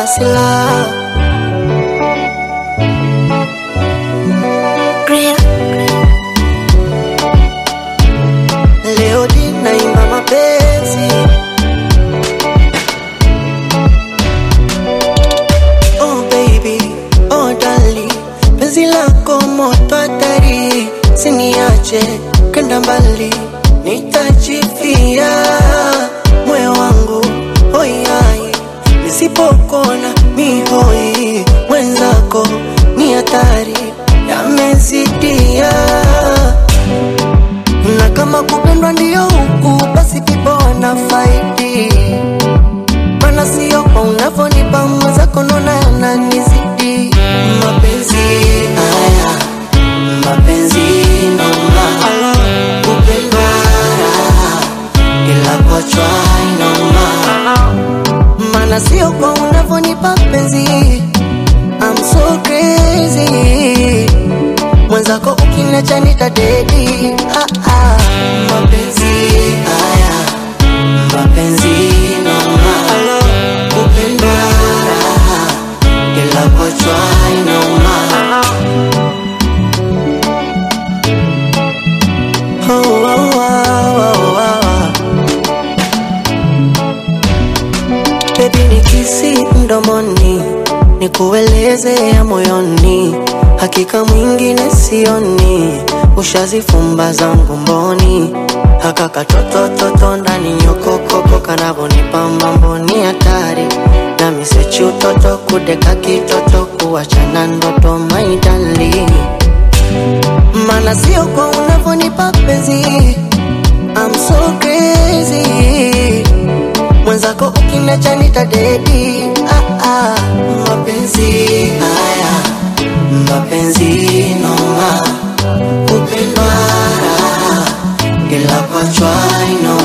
silaha leo dinaimba mapenzi oh baby oh dali penzi lako moto hatari siniache kenda mbali nitajifia moyo wangu hoiai nisipokona mihoi mwenzako ni hatari yamezidia na kama kupendwa ndiyo huku basi pipo wana faidi mana sio kwa unavyonipa mwenzako nona yananizidi mapenzi haya mapenzi noma kupendwa raha ila kuachwa inauma mana sio kwa unavyonipa penzi I'm so crazy mwenzako ukiniacha nitadedi ah, ah. mapenzi haya mapenzi noma kupendwa raha ila kuachwa inauma oh, oh, oh, oh, oh. Baby nikisi mdomoni nikueleze ya moyoni, hakika mwingine sioni, ushazifumba zangu mboni, haka katotototo ndani nyokokoko kanavonipamba mboni hatari na misechi utoto kudeka kitoto kuachana ndoto maidali mana sio kwa unavonipa penzi I'm so crazy mwenzako ukiniacha nitadedi ah, ah. mapenzi haya mapenzi noma kupendwa raha ila kwachwa ino